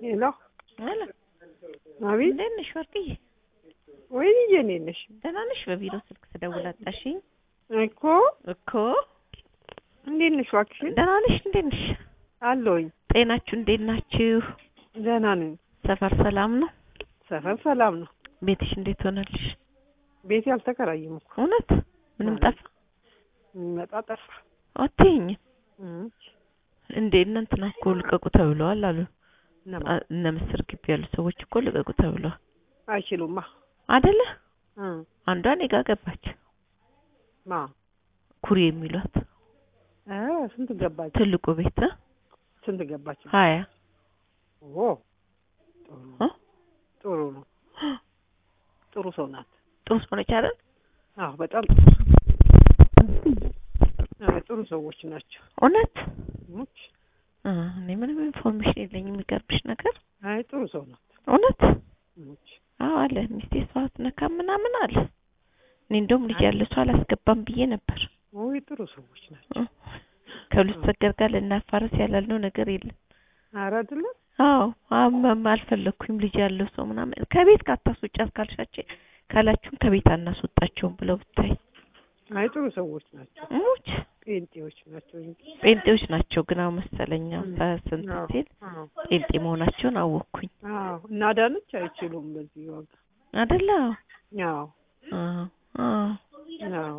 ሄሎ አለ አቤት። እንዴት ነሽ ወርቅዬ? ወይኔ እንዴት ነሽ? ደህና ነሽ? በቢሮ ስልክ ስደውል አጣሽኝ እኮ እኮ። እንዴት ነሽ? እባክሽን ደህና ነሽ? እንዴት ነሽ? አለሁኝ። ጤናችሁ እንዴት ናችሁ? ደህና ነኝ። ሰፈር ሰላም ነው? ሰፈር ሰላም ነው። ቤትሽ እንዴት ሆነልሽ? ቤቴ አልተከራየም እኮ እውነት ምንም ማለት ጠፋ የሚመጣ ጠፋ። አትይኝም እም፣ እንዴ? እነ እንትና እኮ ልቀቁ ተብለዋል አሉ። እነማ አ- እነ ምስር ግቢ ያሉ ሰዎች እኮ ልቀቁ ተብለዋል አይችሉማ። አደለ? እም፣ አንዷ እኔ ጋ ገባች። ማ ኩሪ የሚሏት እ ስንት ገባች? ትልቁ ቤት እ? ስንት ገባች? ሀያ ኦ ጥሩ እ? ጥሩ ነው። ጥሩ ሰው ናት። ጥሩ ሰው ነች አይደል? አዎ በጣም አዎ፣ ጥሩ ሰዎች ናቸው። እውነት ሙች እ፣ እኔ ምንም ኢንፎርሜሽን የለኝም። የሚገርምሽ ነገር አይ ጥሩ ሰው ናት። እውነት ሙች አዎ አለ ሚስቴ ሰው አትነካም ምናምን አለ። እኔ እንደውም ልጅ ያለ ሰው አላስገባም ብዬ ነበር። ወይ ጥሩ ሰዎች ናቸው። እ፣ ከሁለት ሰገር ጋር ልናፋረስ ያላልነው ነገር የለም። ኧረ አይደለም አዎ አመም አልፈለኩኝም ልጅ ያለው ሰው ምናምን ከቤት ካታስወጫት ካልሻቸው ካላችሁም ከቤት አናስወጣቸውም ብለው ብታይ አይ ጥሩ ሰዎች ናቸው። ሙች ጴንጤዎች ናቸው እንጂ ጴንጤዎች ናቸው ግን አሁን መሰለኛው ም። ስንት አዎ፣ ሲል አዎ፣ ጴንጤ መሆናቸውን አወቅኩኝ አዎ። እና ዳነች አይችሉም በዚህ ዋጋ። አደለ አዎ፣ አዎ አዎ አዎ።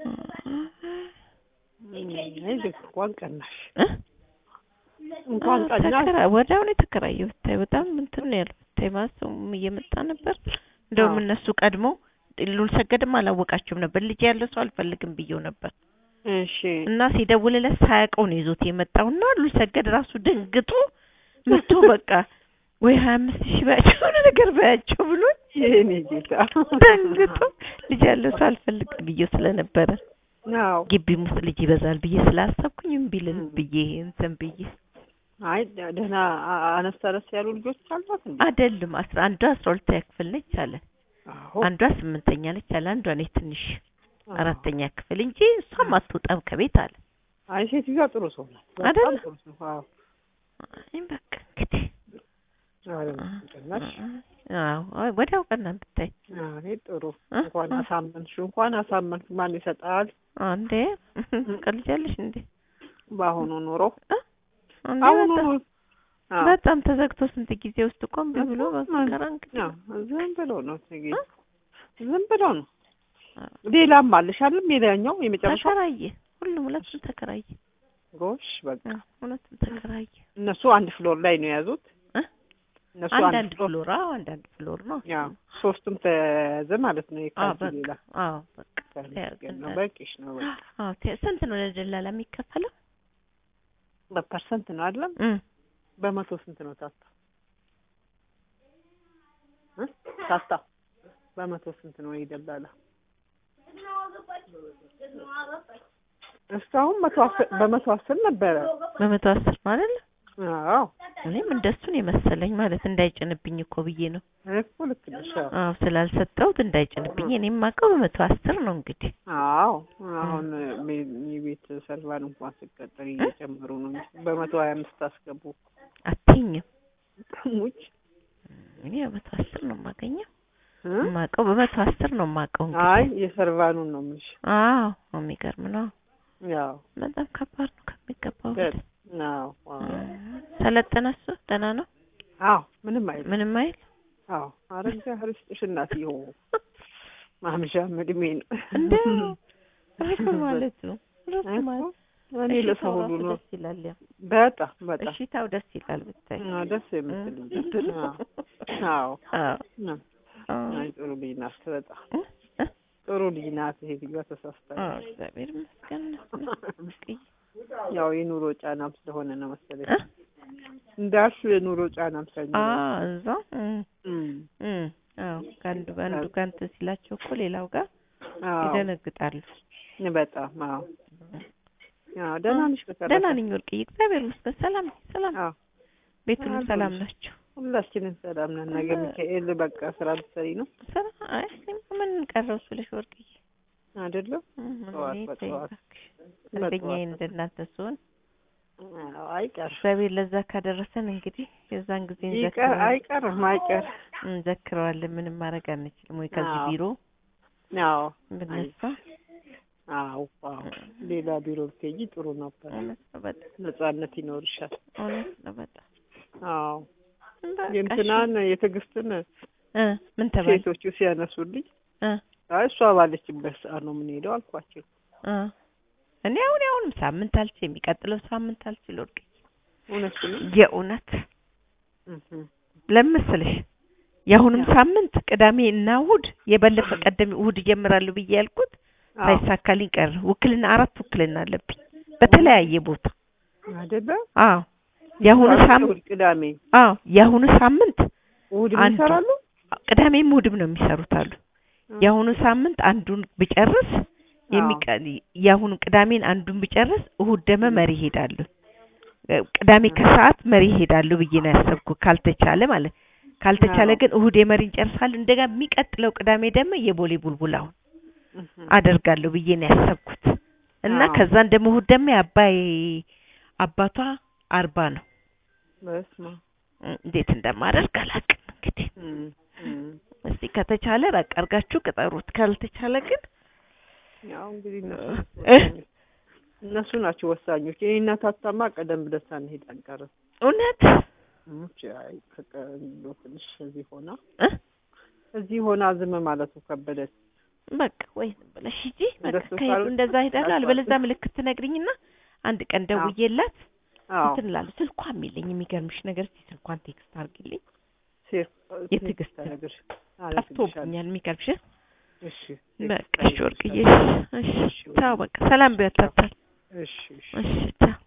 እም፣ አይዞሽ እንኳን ቀናሽ እ? እንኳን አዎ፣ ቀናሽ። ተከራ- ወዲያውኑ የተከራየው ብታይ በጣም እንትን ነው ያለው ብታይ ማለት ሰውም እየመጣ ነበር እንደውም አዎ። እነሱ ቀድሞ ሉል ሰገድም አላወቃቸውም ነበር ልጅ ያለው ሰው አልፈልግም ብዬው ነበር እሺ እና ሲደውልለት ሳያውቀው ነው ይዞት የመጣው እና ሉል ሰገድ ራሱ ደንግጦ መጥቶ በቃ ወይ ሀያ አምስት ሺህ በያቸው የሆነ ነገር በያቸው ብሎ የኔ ጌታ ደንግጦ ልጅ ያለው ሰው አልፈልግም ብዬው ስለነበረ አዎ። ግቢም ውስጥ ልጅ ይበዛል ብዬ ስላሰብኩኝ እምቢ ልል ም። ብዬ እንትን ብዬ አይ ደህና አ- አነስ አነስ ያሉ ልጆች አሏት እንዴ? አይደለም አስራ አንዷ አስራ ሁለተኛ ክፍል ነች አለ አዎ። አንዷ ስምንተኛ ነች አለ አንዷ ነች ትንሽ አዎ። አራተኛ ክፍል እንጂ እሷም አትወጣም ከቤት አለ አይ ሴትዮዋ ጥሩ ሰው ናት። በጣም አይደል? ጥሩ ሰው። አዎ። አይ በቃ እንግዲህ ኧረ ቀናሽ። አዎ አይ ወዲያው ቀና ብታይ አይ ጥሩ እ? እንኳን እ? አሳመንሽ እንኳን አሳመንሽ። ማን ይሰጣል አንዴ ቀልጃለሽ እንዴ በአሁኑ ኑሮ እ? አንዴ አሁኑ በጣም- ኑሮ አዎ። በጣም ተዘግቶ ስንት ጊዜ ውስጥ እኮ እምቢ ብሎ እኮ በቀረ እንግዲህ አዎ፣ ዝም ብሎ ነው ትግል እ? ዝም ብሎ ነው። አዎ። ሌላም አለሽ አይደል? ሌላኛው የመጨረሻው ተከራየ ሁሉም ሁለቱም ተከራየ ጎሽ በቃ አዎ፣ ሁለቱም ተከራየ እነሱ አንድ ፍሎር ላይ ነው የያዙት። እ? እነሱ አንዳንድ አንድ ፍሎር ፍሎር አዎ አንዳንድ ፍሎር ነው ያው ሶስቱም ተያዘ ማለት ነው። አዎ የካልሲ በቃ ሌላ አዎ በቃ ተመስገን ነው። ተያዘ። በቂሽ ነው። በቃ አዎ ተ- ስንት ነው ለደላላ የሚከፈለው በፐርሰንት ነው አይደለም? እም በመቶ ስንት ነው ታታ እ? ታታ በመቶ ስንት ነው ይደላላ? እስካሁን መቶ አስር በመቶ አስር ነበረ። በመቶ አስር ማለት ነው አዎ እኔም እንደሱን የመሰለኝ ማለት እንዳይጭንብኝ እኮ ብዬ ነው እኮ ልክ ነሽ። አዎ አዎ ስላልሰጠሁት እንዳይጭንብኝ እኔም አውቀው በመቶ አስር ነው እንግዲህ አዎ አሁን ሜ- የቤት ሰርቫን እንኳን ሲቀጠር እየጨመሩ ነው እንጂ በመቶ ሀያ አምስት አስገቡ። አትይኝም ሙች እኔ በመቶ አስር ነው የማገኘው እ? የማውቀው በመቶ አስር ነው የማውቀው እንግዲህ አይ የሰርቫኑን ነው የምልሽ። አዎ የሚገርም ነው ያው በጣም ከባድ ነው ከሚገባው ገ- በላይ አዎ አዎ ሰለጠነ እሱ ደህና ነው አዎ ምንም አይልም። ምንም አይል አዎ አረጋ ክርስቶስ እናትዬው ማምሻም እድሜ ነው እንደ ራሱ ማለት ነው ራሱ እኮ ማለት እኔ ለሰው እሺታው ሁሉ ራሱ ነው ደስ ይላል ያው በጣም በጣም እሺታው ደስ ይላል ብታይ አዎ፣ ደስ የምትል ልጅ እ? አዎ አዎ አዎ አዎ አይ ጥሩ ልጅ ናት በጣም እ? እ? ጥሩ ልጅ ናት። ሴትዮዋ ተሳስታለች። አዎ እግዚአብሔር ይመስገን መስቀይ ያው የኑሮ ጫናም ስለሆነ ነው መሰለኝ እ? እንዳልሽ የኑሮ ጫናም ስለሆነ አዎ እዛ እም እም፣ እም አዎ ከአንዱ በአንዱ ጋር እንትን ሲላቸው እኮ ሌላው ጋር አዎ ይደነግጣሉ በጣም አዎ አዎ ደህና ነሽ በተረፈ? ደህና ነኝ ወርቅዬ እግዚአብሔር ይመስገን ሰላም ነኝ ሰላም አዎ ቤቱንም አልኩልሽ። ሰላም ናቸው ሁላችንም ሰላም ነን። ነገ ሚካኤል በቃ ስራ ልትሰሪ ነው ስራ አይ እኔማ ምን ቀረው ስልሽ አዎ፣ አይቀር እግዚአብሔር ለዛ ካደረሰን እንግዲህ የዛን ጊዜ ይቀር እንዘክረዋለን አይቀርም አይቀር እንዘክረዋለን። ምንም ማድረግ አንችልም ወይ ከዚህ አዎ። ቢሮ አዎ ብነሳ አዎ አዎ ሌላ ቢሮ ብትሄጂ ጥሩ ነበር እውነት ነው በጣም ነጻነት ይኖርሻል እውነት ነው በጣም አዎ በቃ የእንትናን የትዕግስትን እ ምን ተባለ ሴቶቹ ሲያነሱልኝ እ አይ እሷ ባለችበት ሰዓት ነው የምንሄደው አልኳቸው እ እኔ አሁን አሁንም ሳምንት አልችል የሚቀጥለው ሳምንት አልችል ወርቅ እውነት ነው የእውነት እህ ለምን መሰለሽ የአሁንም ያ። ሳምንት ቅዳሜ እና እሑድ የበለፈ ቀደም እሑድ እጀምራለሁ ብዬ ያልኩት አዎ ሳይሳካልኝ ቀረ። ውክልና አራት ውክልና አለብኝ በተለያየ ቦታ። አይደለ አዎ የአሁኑ ሳምንት እሑድ ቅዳሜ አዎ የአሁኑ ሳምንት እሑድ አንዱ ይሰራሉ ቅዳሜም እሑድም ነው የሚሰሩት አሉ። የአሁኑ ሳምንት አንዱን ብጨርስ የሚቀ የአሁኑ ቅዳሜን አንዱን ብጨርስ እሑድ ደግሞ መሪ ሄዳለሁ። ቅዳሜ ከሰዓት መሪ ሄዳለሁ ብዬ ነው ያሰብኩ ካልተቻለ ማለት ካልተቻለ አዎ። ግን እሑድ የመሪ እንጨርሳለን። እንደገና የሚቀጥለው ቅዳሜ ደግሞ የቦሌ ቡልቡላውን እህ አደርጋለሁ ብዬ ነው ያሰብኩት እና አዎ። ከዛን ደግሞ እሑድ ደግሞ የአባይ አባቷ አርባ ነው። በስመ አብ እ- እንዴት እንደማደርግ አላውቅም። እንግዲህ እም እም እስቲ ከተቻለ ራቅ አድርጋችሁ ቅጠሩት፣ ካልተቻለ ግን ያው እንግዲህ እነሱ እ? ወሳኞች- እነሱ ናቸው ወሳኞች። የኔ እናት አታማ ቀደም ብለን ሳንሄድ አንቀርም። እውነት እሙች አይ ከቀ- እንደው ትንሽ እዚህ ሆና እ? እዚህ ሆና ዝም ማለቱ ከበደች። በቃ ወይ ዝም ብለሽ ሂጂ። በቃ እንደሱ ከሄዱ ካልሆነ እንደዛ ሄዳለሁ። አልኳት። አልበለዛ ምልክት ትነግሪኝና አንድ ቀን ደውዬላት አዎ እንትን እላለሁ። ስልኳም የለኝ። የሚገርምሽ ነገር እስኪ ስልኳን ቴክስት አድርጊልኝ። ሴት የትዕግስት ተነግር ጠፍቶብኛል። የሚገርምሽ እሺ በቃ እሺ ወርቅዬ፣ እሺ ቻው። በቃ ሰላም ቢያታታል። እሺ እሺ እሺ ቻው።